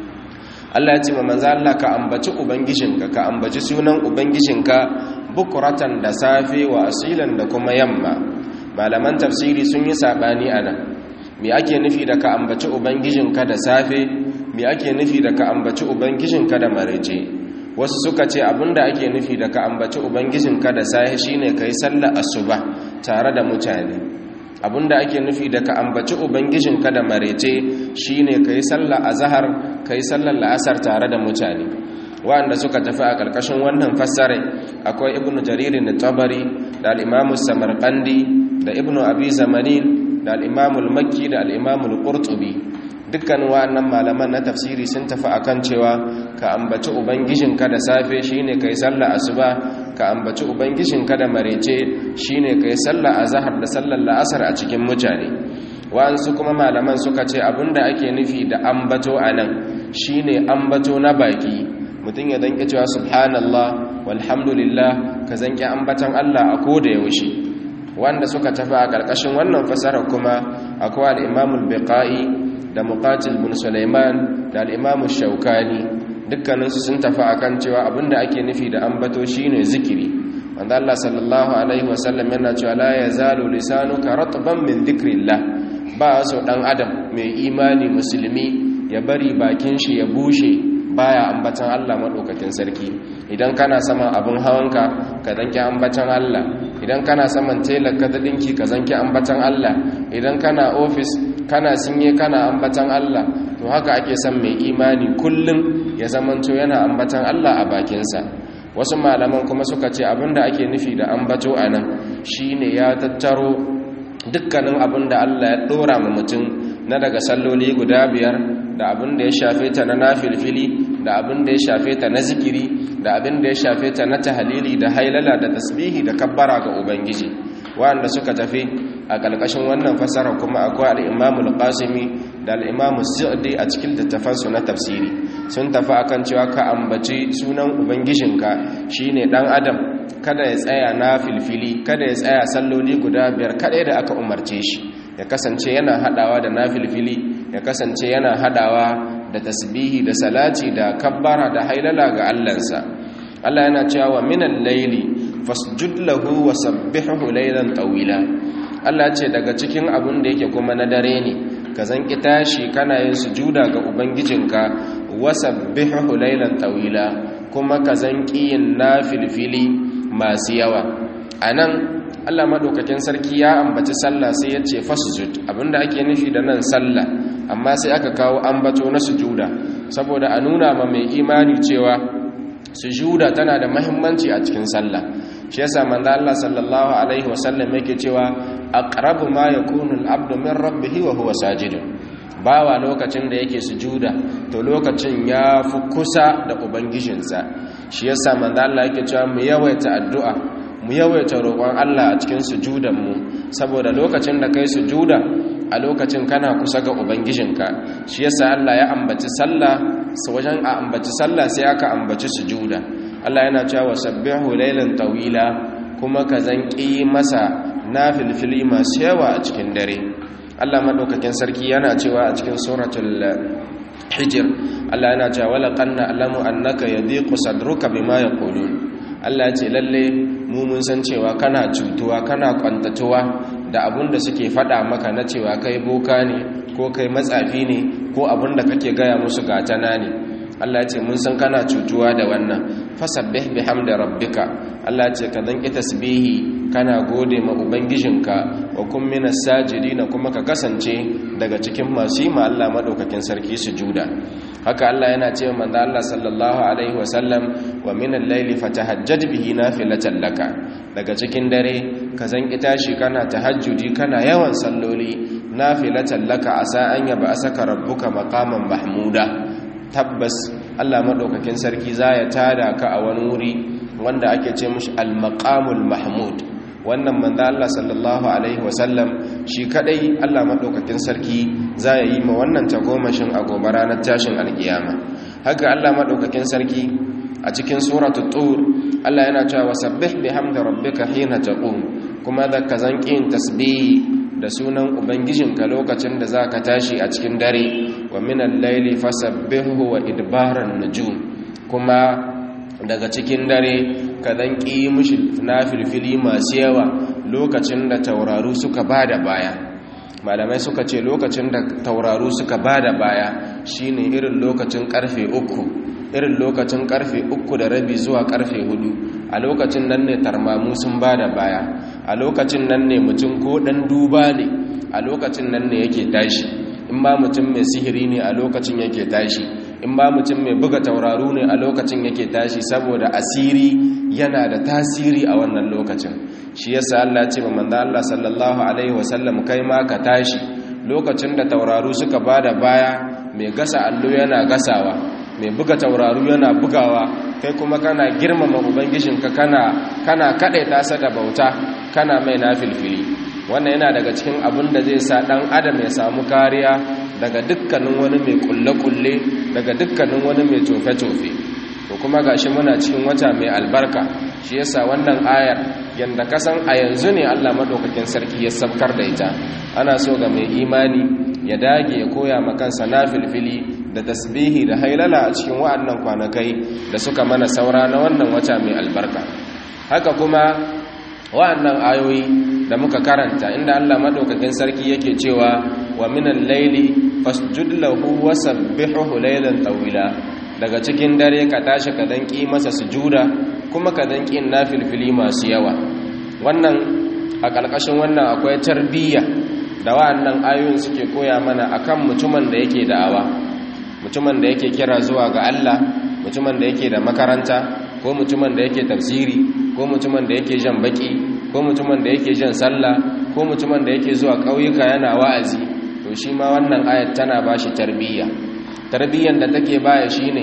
Allah ya ce ma manzo Allah ka ambaci ubangijinka ka ambaci sunan ubangijinka bukratan da safe wa asilan da kuma yamma malaman tafsiri sun yi sabani anan me ake nufi da ka ambaci ubangijinka da safe me ake nufi da ka ambaci ubangijinka da marece wasu suka ce abinda ake nufi da ka ambaci ubangijinka da safe shine kai sallar asuba tare da mutane abinda ake nufi da ka ambaci ubangijinka da marece shine kai sallar azhar kai sallar la'asar tare da mutane wanda suka tafi a karkashin wannan fassare akwai ibnu jarir da tabari da al-imam samarqandi da ibnu abi zamanin da al-imam al-makki da al-imam al-qurtubi dukkan wannan malaman na tafsiri sun tafi akan cewa ka ambaci ubangijinka da safe shine kai sallar asuba ka ambaci ubangijinka da marece shine kai sallar azhar da sallar la'asar a cikin mutane wa'ansu kuma malaman suka ce abinda ake nufi da ambato anan shine ambato na baki mutum ya danke cewa subhanallah walhamdulillah ka zanke ambatan Allah a koda yaushe wanda suka tafi a karkashin wannan fasara kuma akwai al-Imam al-Biqai da Muqatil bin Sulaiman da al-Imam shaukani dukkaninsu sun tafi akan cewa abinda ake nufi da ambato shine zikiri wanda Allah sallallahu alaihi wasallam yana cewa la yazalu lisanuka ratban min dhikrillah ba so dan adam mai imani musulmi ya bari bakin shi ya bushe baya ambatan Allah madaukakin sarki idan kana saman abin hawanka ka zanki ambatan Allah idan kana saman telar ka dinki ka zanki ambatan Allah idan kana ofis kana sinye kana ambatan Allah to haka ake son mai imani kullum ya zamanto yana ambatan Allah a bakinsa wasu malaman kuma suka ce abinda ake nufi da ambato anan shine ya tattaro dukkanin abinda Allah ya dora ma mutum na daga salloli guda biyar da abin da ya shafe ta na nafilfili da abin da ya shafe ta na zikiri da abin da ya shafe ta na tahalili da hailala da tasbihi da kabbara ga ubangiji wanda suka tafi a ƙarƙashin wannan fasara kuma akwai al-imamul qasimi da al-imamus sa'di a cikin littafansu na tafsiri sun tafi akan cewa ka ambaci sunan ubangijinka shine dan adam kada ya tsaya na filfili kada ya tsaya salloli guda biyar kada da aka umarce shi ya kasance yana hadawa da na filfili ya kasance yana hadawa da tasbihi da salati da kabbara da hailala ga allansa Allah yana cewa minan laili fasjud lahu wa sabbihu laylan tawila Allah ce daga cikin abun da yake kuma na dare ne ka zanki tashi kana yin sujuda ga ubangijinka wa sabbihu laylan tawila kuma ka zanki yin nafilfili masu yawa anan Allah madaukakin sarki ya ambaci sallah sai ya ce fasjud abinda ake nufi da nan sallah amma sai aka kawo ambato na sujuda saboda a nuna ma mai imani cewa sujuda tana da mahimmanci a cikin sallah shi yasa manzo Allah sallallahu alaihi wasallam yake cewa aqrabu ma yakunu al-abdu min rabbih wa huwa sajid bawa lokacin da yake sujuda to lokacin ya fi kusa da ubangijinsa shi yasa manzo Allah yake cewa mu yawaita addu'a mu yawaita roƙon Allah a cikin sujudan mu saboda lokacin da kai sujuda a lokacin kana kusa ga ubangijinka shi yasa Allah ya ambaci sallah su wajen a ambaci sallah sai aka ambaci sujuda Allah yana cewa sabbihu laylan tawila kuma ka zanki masa nafilfili masu yawa a cikin dare Allah madaukakin sarki yana cewa a cikin suratul hijr Allah yana cewa wala qanna alamu annaka yadiqu sadruka bima yaqulun Allah ya ce lalle mu mun san cewa kana cutuwa kana kwantatuwa da abun da suke faɗa maka na cewa kai boka ne ko kai matsafi ne ko abun da kake gaya musu gatana ne Allah ce mun san kana cutuwa da wannan fasabbih bihamdi rabbika Allah ce ka dan tasbihi kana gode ma ubangijinka wa kun minas sajidin kuma ka kasance daga cikin masu yi ma Allah madaukakin sarki sujuda haka Allah yana ce manzo Allah sallallahu alaihi wasallam wa minal layli fatahajjad bihi nafilatan laka daga cikin dare ka zan tashi kana tahajjudi kana yawan salloli nafilatan laka asa an yaba asaka rabbuka maqaman mahmuda tabbas Allah madaukakin sarki za ya tada ka a wani wuri wanda ake ce mishi al-maqamul mahmud wannan manzo Allah sallallahu alaihi wasallam shi kadai Allah madaukakin sarki za ya yi ma wannan tagomashin a gobe ranar tashin alkiyama haka Allah madaukakin sarki a cikin suratul tur Allah yana cewa wasabbih bihamdi rabbika hina taqum kuma da ka zankin tasbih da sunan ubangijinka lokacin da zaka tashi a cikin dare wa minal layli fasabbihu wa idbaran nujum kuma daga cikin dare ka dan ƙi mishi nafilfili masu yawa lokacin da tauraru suka bada baya malamai suka ce lokacin da tauraru suka bada baya shine irin lokacin karfe uku irin lokacin karfe uku da rabi zuwa karfe hudu a lokacin nan ne tarmamu sun bada baya a lokacin nan ne mutum ko dan duba ne a lokacin nan ne yake tashi in ba mutum mai sihiri ne a lokacin yake tashi in ba mutum mai buga tauraru ne a lokacin yake tashi saboda asiri yana da tasiri a wannan lokacin shi yasa Allah ce ma manzo Allah sallallahu alaihi wasallam kai ma ka tashi lokacin da tauraru suka bada baya mai gasa allo yana gasawa mai buga tauraru yana bugawa kai kuma kana girmama ubangijinka kana kana kadaita sa da bauta kana mai nafilfili wannan yana daga cikin abin da zai sa dan adam ya samu kariya daga dukkanin wani mai kulle-kulle daga dukkanin wani mai tofe-tofe to kuma gashi muna cikin wata mai albarka shi yasa wannan ayar yanda kasan a yanzu ne Allah madaukakin sarki ya sabkar da ita ana so ga mai imani ya dage ya koya ma kansa nafilfili da tasbihi da hailala a cikin wa'annan kwanakai da suka mana saura na wannan wata mai albarka haka kuma wa'annan ayoyi da muka karanta inda Allah madaukakin sarki yake cewa wa minal layli fasjud lahu wa sabbihuhu laylan tawila daga cikin dare ka tashi ka danki masa sujuda kuma ka danki nafilfili masu yawa wannan a ƙarƙashin wannan akwai tarbiyya da wa'annan ayoyin suke koya mana akan mutumin da yake da'awa mutumin da yake kira zuwa ga Allah mutumin da yake da makaranta ko mutumin da yake tafsiri ko mutumin da yake jan baki ko mutumin da yake jan sallah ko mutumin da yake zuwa ƙauyuka yana wa'azi to shi ma wannan ayat tana bashi tarbiyya tarbiyyan da take baya shine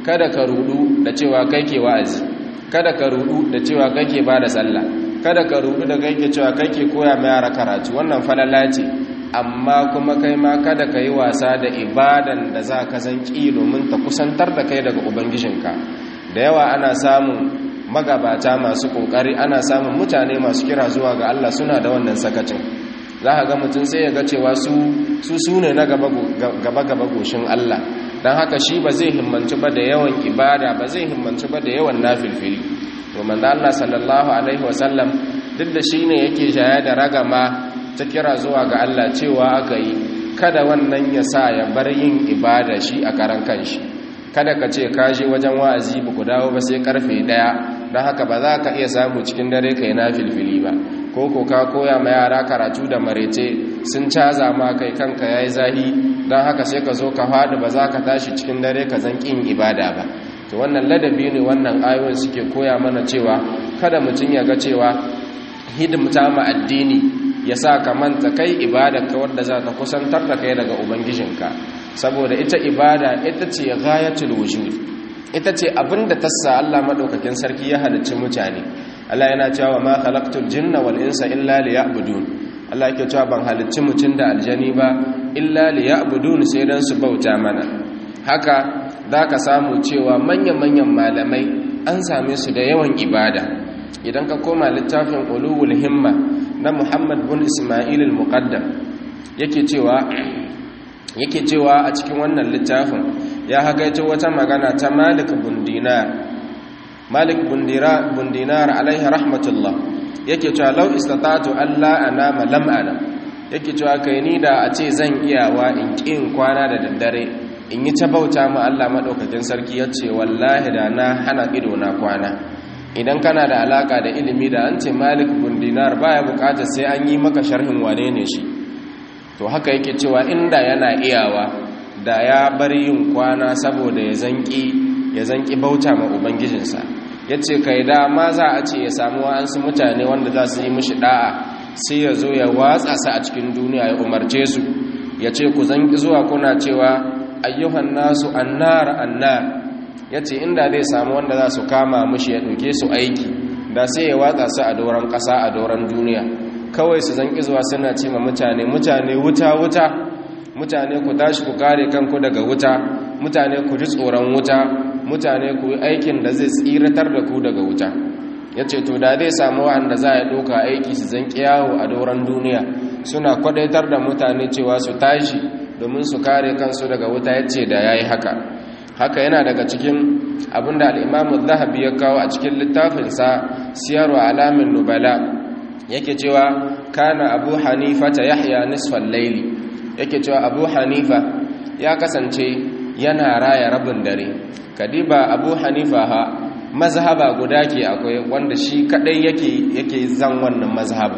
kada ka rudu da cewa kai ke wa'azi kada ka rudu da cewa kai ke bada sallah kada ka rudu da kai ke cewa kai ke koya ma yara karatu wannan falala ce amma kuma kai ma kada ka yi wasa da ibadan da za ka zanki domin ta kusantar da kai daga ubangijinka da yawa ana samun magabata masu kokari ana samun mutane masu kira zuwa ga Allah suna da wannan sakacin za ka ga mutum sai ya ga cewa su su ne na gaba-gaba goshin Allah don haka shi ba zai himmanci ba da yawan ibada ba zai himmanci ba da yawan nafilfili domin da Allah sallallahu alaihi wasallam duk da shi ne yake shaya da ragama ta kira zuwa ga Allah cewa aka yi kada wannan ya sa ya bar yin ibada shi a karan kanshi kada ka ce ka je wajen wa'azi ba ku dawo ba sai karfe daya don haka ba za ka iya samu cikin dare ka yi nafilfili ba ko ko ka koya ma yara karatu da marece sun caza ma kai kanka yayi zahi don haka sai ka zo ka faɗi ba za ka tashi cikin dare ka zan ƙin ibada ba to wannan ladabi ne wannan ayoyin suke koya mana cewa kada mutum ya ga cewa hidimta ma addini ya sa ka manta kai ibada ka wadda za ta kusantar da kai daga ubangijinka saboda ita ibada ita ce ghayatul wujud ita ce abinda ta sa Allah madaukakin sarki ya halicci mutane Allah yana cewa ma khalaqtul jinna wal insa illa liya'budun Allah yake cewa ban halicci mutum da aljani ba illa liya'budun sai dan su bauta mana haka zaka samu cewa manyan-manyan malamai an same su da yawan ibada idan ka koma littafin ulul himma na Muhammad bin Isma'il al-Muqaddam yake cewa yake cewa a cikin wannan littafin ya hagaito wata magana ta Malik bin Dinar Malik bin Dinar alaihi rahmatullah yake cewa lau istata'tu alla anama lam anam yake cewa kai ni da a ce zan iyawa in kin kwana da daddare in yi ta bauta mu Allah madaukakin sarki yace wallahi da na hana ido na kwana idan kana da alaka da ilimi da an ce Malik bin Dinar baya bukatar sai an yi maka sharhin wane ne shi to haka yake cewa inda yana iyawa da ya bar yin kwana saboda ya zanki ya zanki bauta ma ubangijinsa ya ce kai da ma za a ce ya samu wa'ansu mutane wanda za su yi mishi da'a sai ya zo ya watsa su a cikin duniya ya umarce su ya ce ku zanki zuwa kuna cewa ayyuhan nasu annar annar ya ce inda zai samu wanda za su kama mishi ya ɗauke su aiki da sai ya watsa su a doron ƙasa a doron duniya kawai su zanki zuwa suna ce ma mutane mutane wuta wuta mutane ku tashi ku kare kanku daga wuta mutane ku ji tsoron wuta mutane ku yi aikin da zai tsiratar da ku daga wuta ya ce to da zai samu wa'anda za a ɗauka aiki su zan yawo a doron duniya suna kwadaitar da mutane cewa su tashi domin su kare kansu daga wuta ya ce da ya yi haka haka yana daga cikin abin da al'imamu zahabi ya kawo a cikin littafinsa siyarwa alamin nubala yake cewa kana abu hanifa ta yahya nisfan laili yake cewa abu hanifa ya kasance yana raya rabin dare kadiba abu hanifa ha mazhaba guda ke akwai wanda shi kadai yake yake zan wannan mazhaba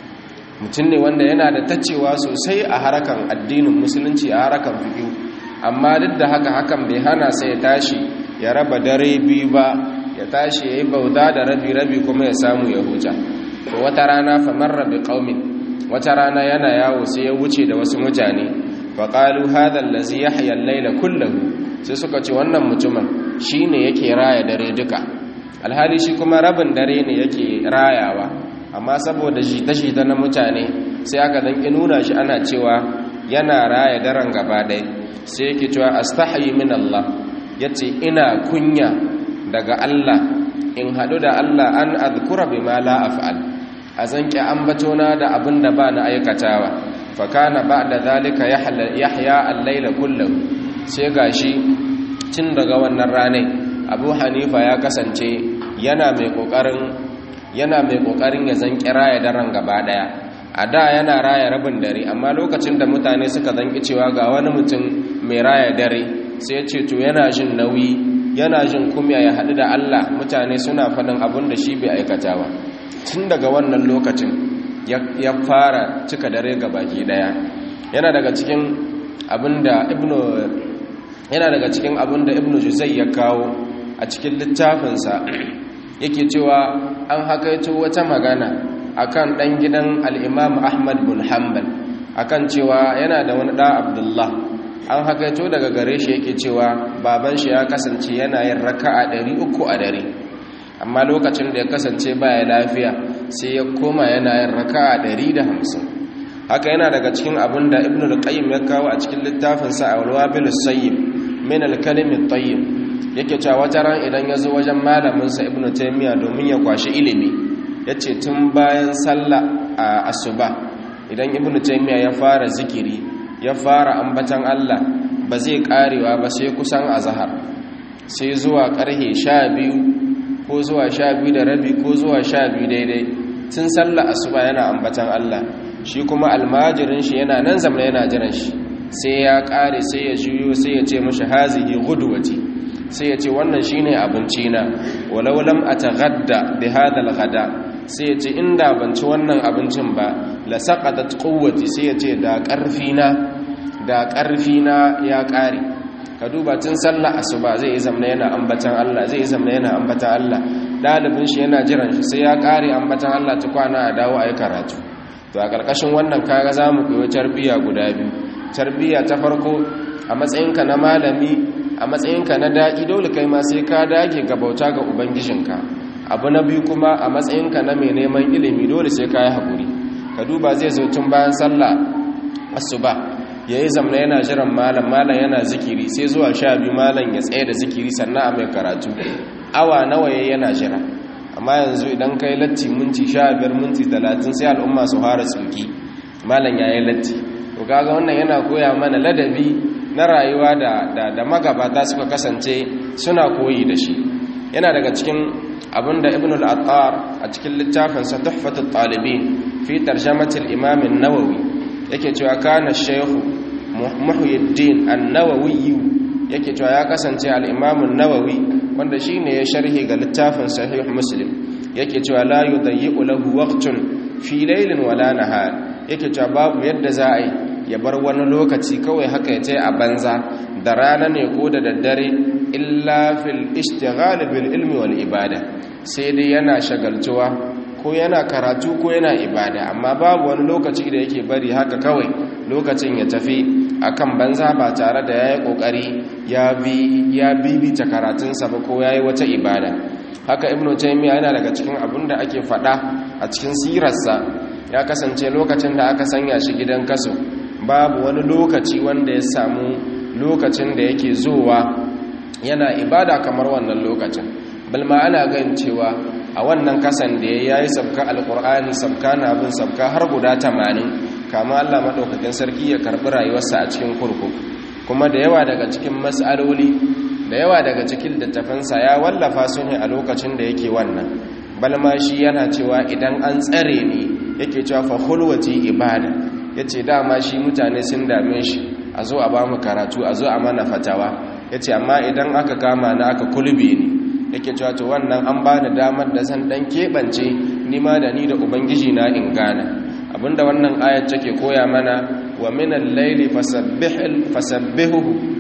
mutum ne wanda yana da tacewa sosai a harakan addinin musulunci a harakan fiqh amma duk da haka hakan bai hana sai ya tashi ya raba dare biyu ba ya tashi yayi bauta da rabi rabi kuma ya samu ya huta to wata rana fa marra bi qaumin wata rana yana yawo sai ya wuce da wasu mutane fa qalu hadha allazi yahya al-layla kullahu sai suka ce wannan mutumin shine yake raya dare duka alhali shi kuma rabin dare ne yake rayawa amma saboda shi tashi ta na mutane sai aka dan nuna shi ana cewa yana raya daren gaba ɗaya sai yake cewa astahi min Allah yace ina kunya daga Allah in hadu da Allah an azkura bima la af'al azanki ambatona da abin da ba na aikatawa fa kana ba'da zalika yahya al-layla kullahu sai gashi tun daga wannan ranai Abu Hanifa ya kasance yana mai kokarin yana mai kokarin ya zanki raya daren gaba daya a da yana raya rabin dare amma lokacin da mutane suka zanki cewa ga wani mutum mai raya dare sai ya ce to yana jin nauyi yana jin kumya ya haɗu da Allah mutane suna faɗin abin da shi bai aikata ba tun daga wannan lokacin ya fara cika dare ga baki ɗaya yana daga cikin abin da ibnu yana daga cikin abin da ibnu juzai ya kawo a cikin littafinsa yake cewa an hakaito wata magana akan ɗan gidan al'imam ahmad bin hanbal akan cewa yana da wani ɗa abdullah an hakaito daga gare shi yake cewa baban shi ya kasance yana yin raka'a 300 a dare amma lokacin da ya kasance baya lafiya sai ya koma yana yin raka'a 150 haka yana daga cikin abin da ibnu al-qayyim ya kawo a cikin littafin sa al-wabil sayyib min al-kalim at-tayyib yake cewa wata ran idan ya zo wajen malamin sa ibnu taymiya domin ya kwashi ilimi yace tun bayan sallah a asuba idan ibnu taymiya ya fara zikiri ya fara ambatan Allah ba zai karewa ba sai kusan azhar sai zuwa karhe 12 ko zuwa 12 da rabi ko zuwa 12 daidai tun sallah asuba yana ambatan Allah shi kuma almajirin shi yana nan zamna yana jiran shi sai ya kare sai ya juyo sai ya ce mashi hazihi gudwati sai ya ce wannan shine abinci na walau lam ataghadda bi hadha alghada sai ya ce inda ban ci wannan abincin ba la saqatat quwwati sai ya ce da karfi na da karfi na ya kare ka duba tun sallah asuba zai yi zamna yana ambatan Allah zai yi zamna yana ambatan Allah dalibin shi yana jiran shi sai ya kare ambatan Allah ta kwana a dawo ayi karatu to a ƙarƙashin wannan kaga za mu koyi tarbiyya guda biyu tarbiyya ta farko a matsayinka na malami a matsayinka na daƙi dole kai ma sai ka dage ga bauta ga ubangijinka abu na biyu kuma a matsayinka na mai neman ilimi dole sai ka yi haƙuri ka duba zai zo tun bayan sallah asuba ya yi zamna yana jiran malam malam yana zikiri sai zuwa sha biyu malam ya tsaye da zikiri sannan a mai karatu awa nawa ya yana jira amma yanzu idan ka yi latti minti sha biyar minti talatin sai al'umma su fara tsuki malam ya yi latti to kaga wannan yana koya mana ladabi na rayuwa da, da, da magabata suka kasance suna koyi da shi yana daga cikin abinda ibn al-attar a cikin littafinsa tuhfatul talibin fi tarjamatul imam an-nawawi yake cewa kana shaykhu muhyiddin an-nawawi yake cewa ya kasance al-imam an-nawawi wanda shine ya sharhi ga littafin sahih muslim yake cewa la yudayyi'u lahu waqtun fi laylin wala nahar yake cewa babu yadda za a yi ya bar wani lokaci kawai haka ya ce a banza da rana ne ko da daddare illa fil ishtighal bil ilmi wal ibada sai dai yana shagaltuwa ko yana karatu ko yana ibada amma babu wani lokaci da yake bari haka kawai lokacin ya tafi akan banza ba tare da yayi kokari ya bi ya bibita karatunsa ba ko yayi wata ibada haka ibnu taymiya yana daga cikin abin da ake fada a cikin sirarsa ya kasance lokacin da aka sanya shi gidan kaso babu wani lokaci wanda ya samu lokacin da yake zowa yana ibada kamar wannan lokacin balma ana gan cewa a wannan kasan da ya yi sabka alkur'ani sabka na abin sabka har guda tamanin kama allah maɗaukakin sarki ya karɓi rayuwarsa a cikin kurkuku kuma da yawa daga cikin matsaloli da yawa daga cikin littafansa ya wallafa su ne a lokacin da yake wannan balma shi yana cewa idan an tsare ni yake cewa fa hulwati ibada yace dama shi mutane sun dame shi a zo a bamu karatu a zo a mana fatawa yace amma idan aka kama na aka kulbe ni yake cewa to wannan an bani damar da zan dan kebance ni ma da ni da ubangiji na in gana abinda wannan ayat take koya mana wa minal layli fasabbih fasabbihu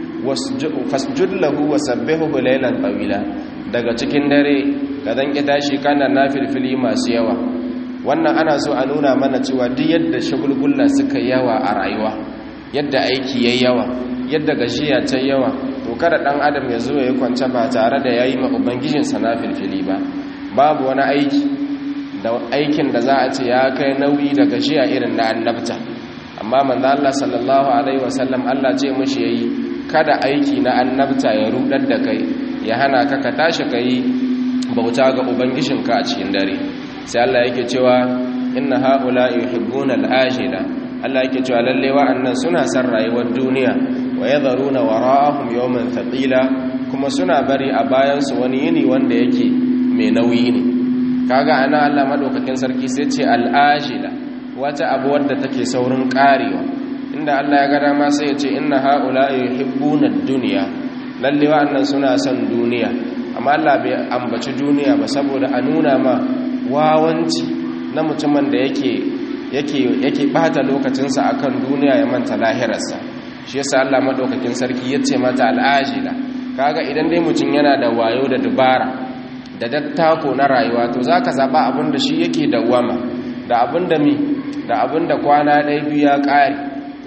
fasjud lahu wasabbihu laylan tawila daga cikin dare ka dan ki tashi kana nafilfili masu yawa wannan ana so a nuna mana cewa duk yadda shagulgulla suka yawa a rayuwa yadda aiki yayi yawa yadda gashiya ta yawa to kada dan adam ya zo ya kwance ba tare da yayi ma ubangijin sa nafilfili ba babu wani aiki da aikin da za a ce ya kai nauyi da gashiya irin na annabta amma manzo Allah sallallahu alaihi wasallam Allah ce mishi yayi kada aiki na annabta ya rudar da kai ya hana ka ka tashi kai bauta ga ubangijinka a cikin dare sai Allah yake cewa inna haula yuhibbuna al-ajila Allah yake cewa lalle wa'annan suna san rayuwar duniya wa yadharuna wara'ahum yawman thaqila kuma suna bari a bayan su wani yini wanda yake mai nauyi ne kaga ana Allah madaukakin sarki sai ce al-ajila wata abu wadda take saurin karewa inda Allah ya ga dama sai ya ce inna haula yuhibbuna ad-dunya lalle wa'annan suna son duniya amma Allah bai ambaci duniya ba saboda a nuna ma wawanci na mutumin da yake yake yake bata lokacinsa akan duniya ya manta lahirarsa shi yasa Allah madaukakin sarki yace mata al'ajila kaga idan dai mutum yana da wayo da dubara da dattako na rayuwa to zaka zaba abin da shi yake dawwama da abin da mi da abin da kwana ɗaya biyu ya ƙare to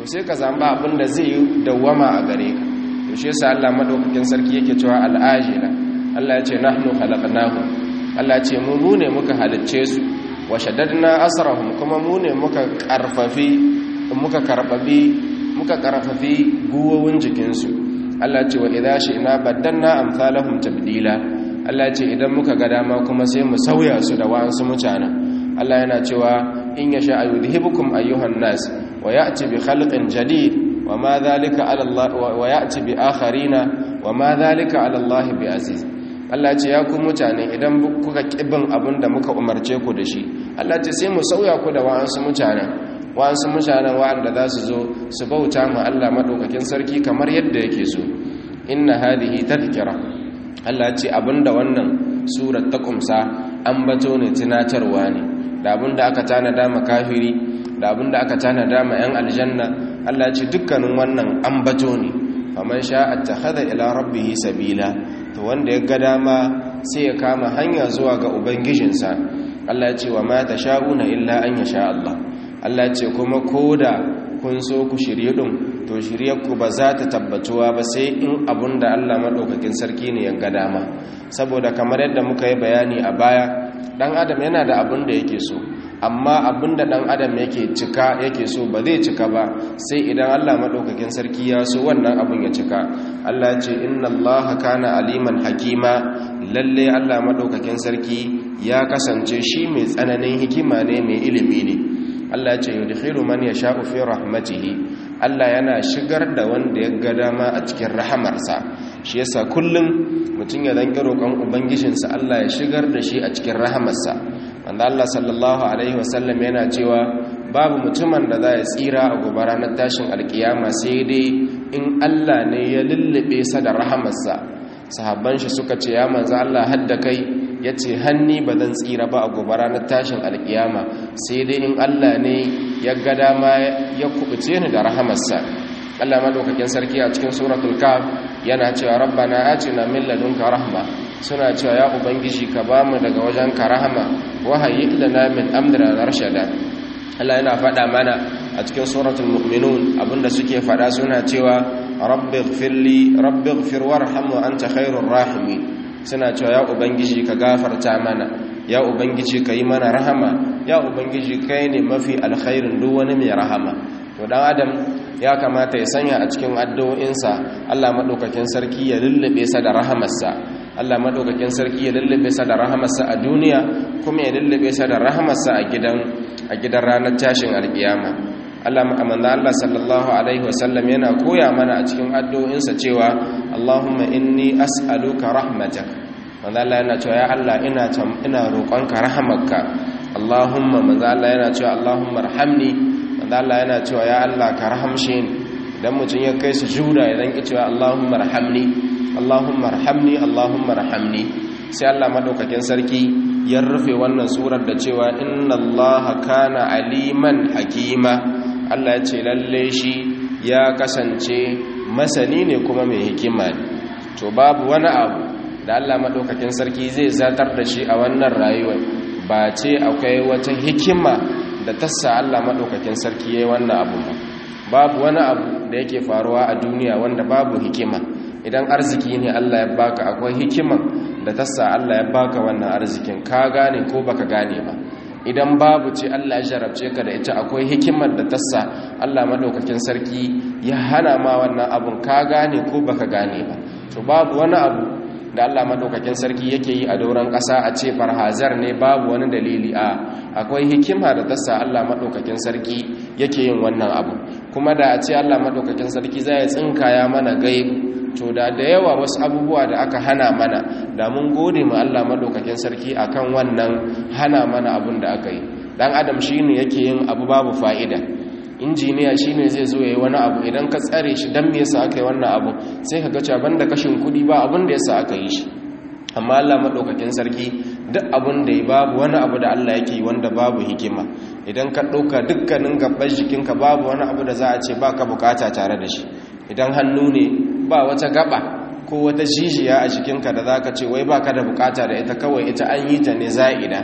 sai ka zamba abin da zai dawwama a gare ka to shi yasa Allah madaukakin sarki yake cewa al'ajila Allah ya ce nahnu khalaqnahum Allah ya ce mu mu ne muka halicce su wa shaddadna asrahum kuma mu ne muka karfafi muka karbabi muka karfafi guwowin jikinsu Allah ce wa idza shi'na baddanna amsalahum tabdila Allah ce idan muka ga dama kuma sai mu sauya su da wa'ansu mutanen Allah yana cewa in yasha ayudhibukum ayyuhan nas wa ya'ti bi khalqin jadid wa ma dhalika 'ala Allah wa ya'ti bi akharina wa ma dhalika 'ala Allah bi aziz Allah ce ya ku mutane idan kuka kibin abinda muka umarce ku da shi Allah ce sai mu sauya ku da wa'ansu mutanen wa'ansu mutanen wa'anda za su zo su bauta ma Allah maɗaukakin sarki kamar yadda yake so inna hadihi tadhkira Allah ce abinda wannan surar ta kumsa an bato ne tunatarwa ne da abinda aka tanada ma kafiri da abinda aka tanada ma yan aljanna Allah ce dukkanin wannan an bato ne faman sha'a attakhadha ila rabbih sabila to wanda ya ga dama sai ya kama hanya zuwa ga ubangijinsa Allah ya ce wa ma tasha'una illa an yasha Allah Allah ce kuma koda kun so ku shirye din to shiryarku ba za ta tabbatuwa ba sai in abun da Allah maɗaukakin sarki ne ya ga dama saboda kamar yadda muka yi bayani a baya ɗan adam yana da abun da yake so amma abun da ɗan adam yake cika yake so ba zai cika ba sai idan Allah maɗaukakin sarki ya so wannan abun ya cika Allah ce inna Allah kana aliman hakima lalle Allah maɗaukakin sarki ya kasance shi mai tsananin hikima ne mai ilimi ne Allah ce yudkhilu man yasha'u fi rahmatihi Allah yana shigar da wanda ya ga dama a cikin rahamarsa shi yasa kullum mutum ya danki roƙon ubangijinsa Allah ya shigar da shi a cikin rahamarsa wanda Allah sallallahu alaihi wasallam yana cewa babu mutumin da za ya tsira a gobe ranar tashin alkiyama sai dai in Allah ne ya lullube sa da rahamarsa sahabban shi suka ce ya manzo Allah hadda kai ya ce hanni ba zan tsira ba a gobe ranar tashin alkiyama sai dai in Allah ne ya ga dama ya kubuce ni da rahamarsa Allah madaukakin sarki a cikin suratul kaf yana cewa rabbana atina min ladunka rahma suna cewa ya ubangiji ka bamu daga wajenka rahama wa hayyi lana min amrina rashada Allah yana faɗa mana a cikin suratul mu'minun abinda suke faɗa suna cewa rabbi ighfirli rabbi ighfir warham wa anta khairur rahimin suna cewa ya ubangiji ka gafarta mana ya ubangiji ka yi mana rahama ya ubangiji kai ne mafi alkhairin duk wani mai rahama to dan adam ya kamata ya sanya a cikin addu'o'insa Allah madaukakin sarki ya lullube sa da rahamarsa Allah madaukakin sarki ya lullube sa da rahamarsa a duniya kuma ya lullube sa da rahamarsa a gidan a gidan ranar tashin alkiyama Allah amanna Allah sallallahu alaihi wasallam yana koya mana a cikin addu'o'insa cewa Allahumma inni as'aluka rahmatak manzo Allah yana cewa ya Allah ina ina roƙonka rahamarka Allahumma manzo Allah yana cewa Allahumma arhamni manzo Allah yana cewa ya Allah ka rahamshe ni idan mutum ya kai su juda idan ki cewa Allahumma arhamni Allahumma arhamni Allahumma arhamni sai Allah madaukakin sarki ya rufe wannan surar da cewa inna Allaha kana aliman hakima Allah ya ce lalle shi ya kasance masani ne kuma mai hikima ne to babu wani abu da Allah maɗaukakin sarki zai zatar da shi a wannan rayuwar ba ce akwai wata hikima da tassa Allah maɗaukakin sarki ya yi wannan abu ba babu wani abu da yake faruwa a duniya wanda babu hikima idan arziki ne Allah ya baka akwai hikima da tassa Allah ya baka wannan arzikin ka gane ko baka gane ba idan babu ce Allah ya jarabce ka da ita akwai hikimar da tassa Allah maɗaukakin sarki ya hana ma wannan abun ka gane ko baka gane ba to babu wani abu da Allah madaukakin sarki yake yi a doron ƙasa a ce farhazar ne babu wani dalili a akwai hikima da tasa Allah madaukakin sarki yake yin wannan abu kuma da a ce Allah madaukakin sarki zai tsinkaya mana gaibu to da da yawa wasu abubuwa da aka hana mana da mun gode ma Allah madaukakin sarki akan wannan hana mana abun da aka yi dan adam shine yake yin abu babu fa'ida injiniya shine zai zo yayi wani abu idan ka tsare shi dan me yasa aka yi wannan abu sai ka ga cewa banda kashin kudi ba abin da yasa aka yi shi amma Allah madaukakin sarki duk abin da ya babu wani abu da Allah yake wanda babu hikima idan ka dauka dukkanin gabban jikinka babu wani abu da za a ce baka bukata tare da shi idan hannu ne ba wata gaba ko wata jijiya a jikinka da zaka ce wai baka da bukata da ita kawai ita an yi ta ne za'ida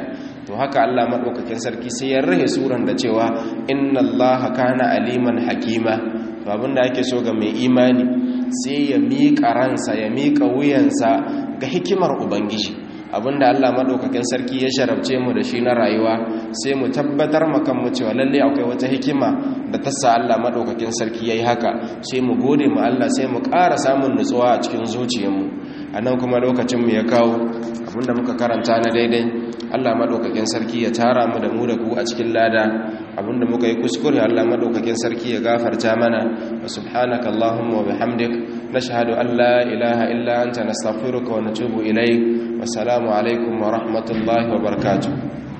to haka Allah madaukakin sarki sai ya rahe suran da cewa inna allaha kana aliman hakima to abinda ake so ga mai imani sai ya miƙa ransa ya miƙa wuyansa ga hikimar ubangiji abinda Allah madaukakin sarki ya sharabce mu da shi na rayuwa sai mu tabbatar makan mu cewa lalle akwai wata hikima da ta sa Allah madaukakin sarki yayi haka sai mu gode mu Allah sai mu ƙara samun nutsuwa a cikin zuciyarmu anan kuma lokacin mu ya kawo abinda muka karanta na daidai Allah madaukakin sarki ya tara mu da mu da ku a cikin lada abinda muka yi kuskure Allah madaukakin sarki ya gafarta mana wa subhanaka allahumma wa bihamdik nashhadu an la ilaha illa anta nastaghfiruka wa natubu ilayk wa salamu alaikum wa rahmatullahi wa barakatuh